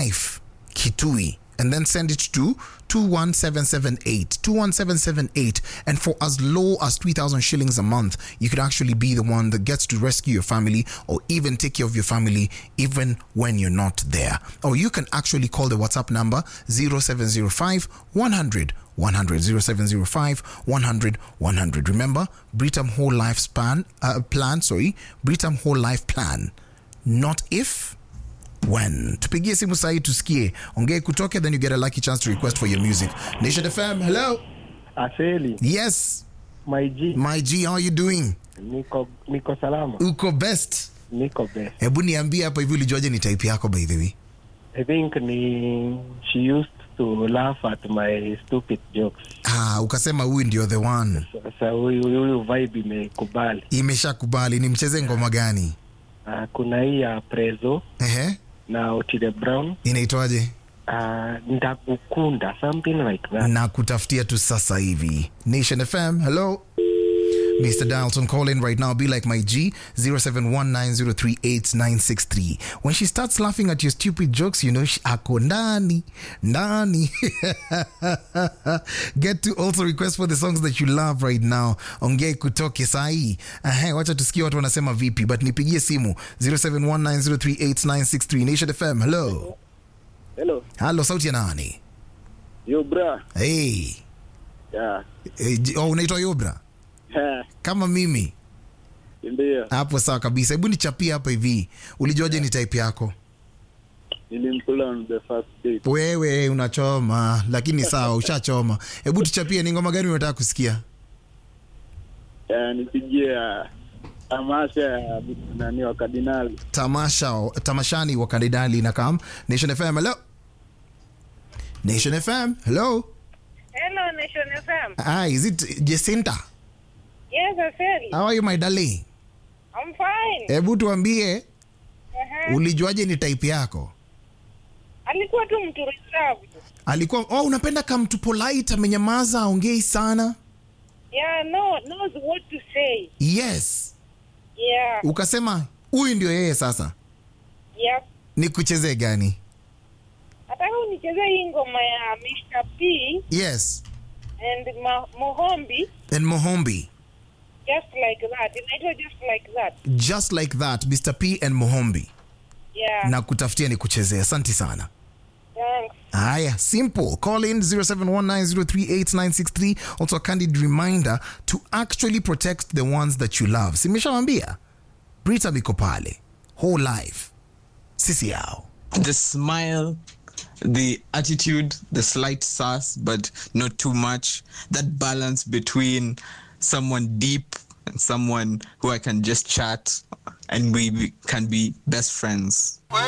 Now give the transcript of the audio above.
life Kitui and then send it to 21778 21778 and for as low as 3000 shillings a month you could actually be the one that gets to rescue your family or even take care of your family even when you're not there or you can actually call the whatsapp number 0705 100 100 0705 100 100 remember britam whole life span uh, plan sorry britam whole life plan not if when tupigie simu sahii tusikie ongee kutoke then you get a lucky chance to request for your music nation fm hello Aseli, yes my G, my g how are you doing niko niko salama, uko best niko best. hebu niambie hapa hivi ulijuaje ni type yako by the way I think ni she used to laugh at my stupid jokes. ah, ukasema huyu ndio the one Sasa huyu huyu vibe imekubali. imeshakubali ni mcheze ngoma gani Uh, kuna hii ya Prezo Ehe, na Otile Brown inaitwaje uh, ndakukunda something like that. na kutafutia tu sasa hivi nation fm hello Mr. Dalton, call in right now. Be like my G, 0719038963. When she starts laughing at your stupid jokes, you know, she, ako ndani, ndani. Get to also request for the songs that you love right now. Ongei kutoke sahi. Ahe, wacha tusikie watu wanasema vipi, but nipigie simu 0719038963. Nation FM, hello. Hello, Hello, sauti ya nani? yo bra. Hey. Yeah. Eh, j- oh, unaitwa Yobra kama mimi Ndio, hapo sawa kabisa hebu nichapie hapa hivi ulijuaje ni type yako nilimkula on the first date. wewe unachoma lakini sawa ushachoma hebu tuchapie ni ngoma gani unataka kusikia Yeah, nipigie uh, tamasha ya nani wa kardinali. tamasha tamashani wa kandidali na kam nation fm hello nation fm hello Hello, Nation FM. ah, is it jacinta Yes, Aseli. how are you my darling I'm fine. hebu tuambie Uh-huh. ulijuaje ni type yako Alikuwa tu mtu reserved. alikuwa oh, unapenda kamtu polite amenyamaza aongei sana Yeah, no, knows what to say. yes Yeah, ukasema huyu ndio yeye sasa yeah. ni kuchezee gani Nataka unichezee hii ngoma ya Mr. P yes and Ma Mohombi and mohombi just like that. Inaitwa just like that. just like that mr p and mohombi Yeah. na kutafutia ni kuchezea asanti sana Thanks. haya simple call in 0719038963 also a candid reminder to actually protect the ones that you love simeshawambia brita biko pale whole life sisi yao the smile, the attitude, the slight sass, but not too much. That balance between someone deep and someone who I can just chat and we be- can be best friends.